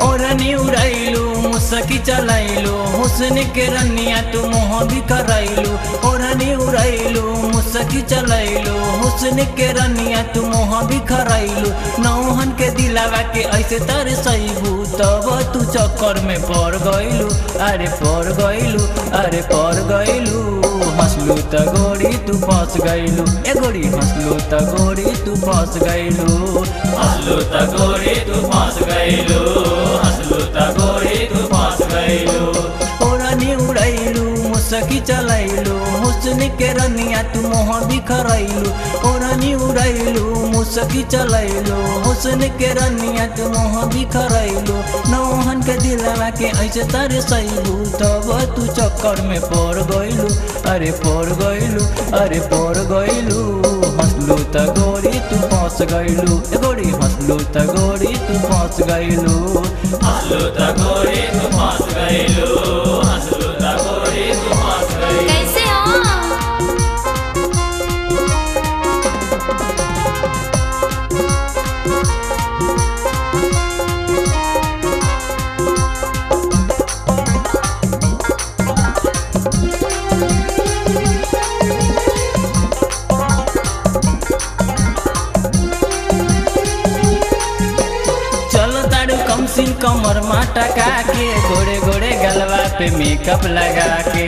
ओरनी उड़ैलू मुसकी चलैलू हुस्न के रनिया तू मुँह भी करैलू ओरनी उड़ैलू मुसकी चलैलू हुस्न के रनिया तू मुँह भी करैलू नौहन के दिलावा के ऐसे तर सैबू तब तू चक्कर में पड़ गइलू अरे पड़ गइलू अरे पड़ गइलू हंसलू त गोरी तू फंस गइलू ए गोरी हंसलू त गोरी तू फंस गइलू हंसलू त गोरी तू फंस गइलू हंसलू त गोरी तू फंस गइलू ओरनी उड़ैलू मुसकी चलैलू हुस्न के रनिया तू मोह बिखरैलू ओरनी उड़ैलू मुसकी चलैलू हुस्न के रनिया तू मोह बिखरैलू नौहन के दिलवा के ऐसे तर सैलू तब तू चक्कर में पड़ गइलू अरे पड़ गइलू अरे पड़ गइलू हंसलू त गोरी तू फंस गइलू ए गोरी हंसलू त गोरी तू फंस गइलू हंसलू त गोरी तू फंस गइलू हंसलू त गोरी तू फंस गइलू कैसे हो चलो तारू कम सिन कमर माटा के गोरे गोरे गलवा पे मेकअप लगा के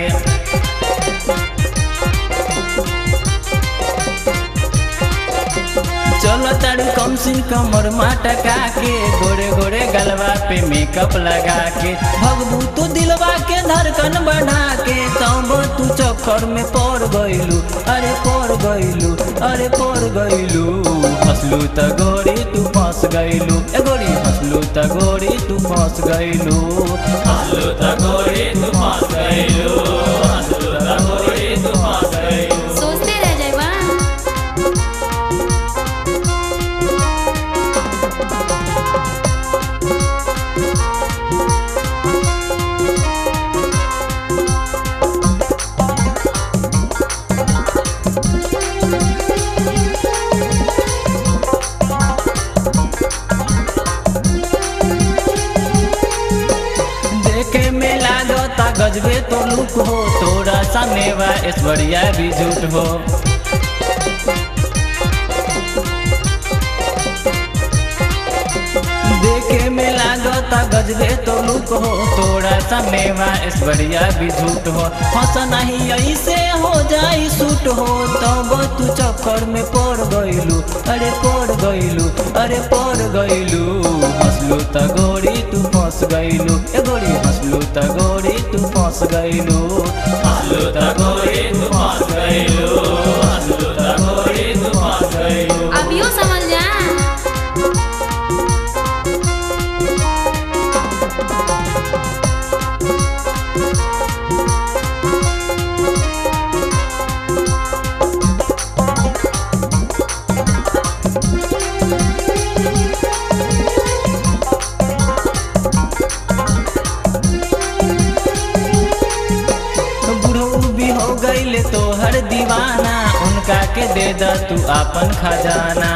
चलो तारू कम सिन कमर माटा के गोरे गोरे गलवा पे मेकअप लगा के भगबू तू दिलवा के धड़कन बढ़ा के तब तू चक्कर में पड़ गइलू अरे पड़ गइलू अरे पड़ गइलू हंसलू त गोरी तू फंस गइलू ए गोरी हंसलू त गोरी तू फंस गइलू हंसलू त गोरी तू फंस गइलू हंसलू त गोरी तू फंस गइलू सोचते रह जाएगा देखे में लागता गजबे तो लुक हो तोरा समेवा ऐश्वर्या भी झूठ हो देखे में लागता गजबे तो लुक हो तोरा समेवा ऐश्वर्या भी झूठ हो हंस नहीं ऐसे हो जाई सूट हो तब तू चक्कर में पड़ गइलू अरे पड़ गइलू अरे पड़ गइलू हंसलू त गोरी तू फंस गइलू ए गोरी हंसलू त गोरी तू फंस गइलू हंसलू त गोरी तू फंस गइलू हंसलू त गोरी तू फंस गइलू अब यूँ समझ जा बुढ़ऊ भी हो गईले तो हर दीवाना उनका के दे द तू आपन खजाना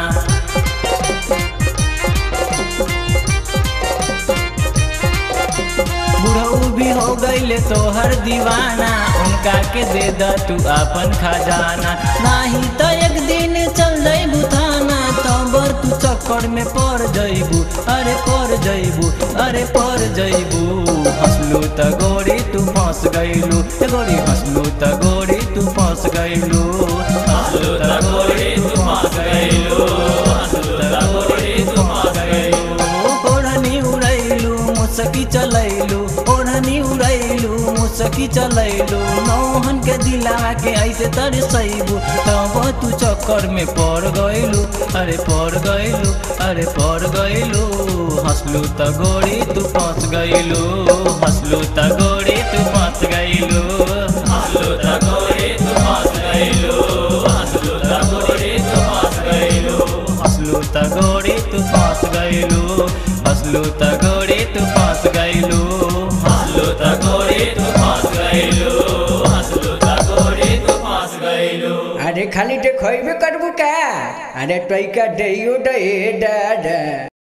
बुढ़ऊ भी हो गईले तो हर दीवाना उनका के दे द तू आपन खजाना नाही तो एक दिन चल जाइबू थाना तब तू चक्कर में पड़ जइबू अरे पड़ जइबू अरे पड़ जइबू हंसलू त गोरी तू फंस गइलू ए गोरी हंसलू त गोरी तू फंस गइलू हंसलू त गोरी तू फंस गइलू हंसलू त गोरी तू फंस गइलू ओढ़नी उड़ैलू मुसकी चलैलू ओढ़नी उड़ैलू मुसकी चलैलू नौहन के दिलावा के ऐसे तर सैबू तब तू चक्कर में पड़ गइलू अरे पड़ गइलू अरे पड़ गइलू हंसलू त गोरी तू फंस गइलू हंसलू त गोरी तू फंस गइलू हंसलू त गोरी तू फंस गइलू हंसलू त गोरी तू फंस गइलू हंसलू त गोरी तू फंस गइलू हंसलू त गोरी तू फंस गइलू हंसलू त गोरी तू फंस गइलू हंसलू त गोरी तू फंस गइलू अरे खाली ते खइबे करबू का अरे तैका दइयो दे दादा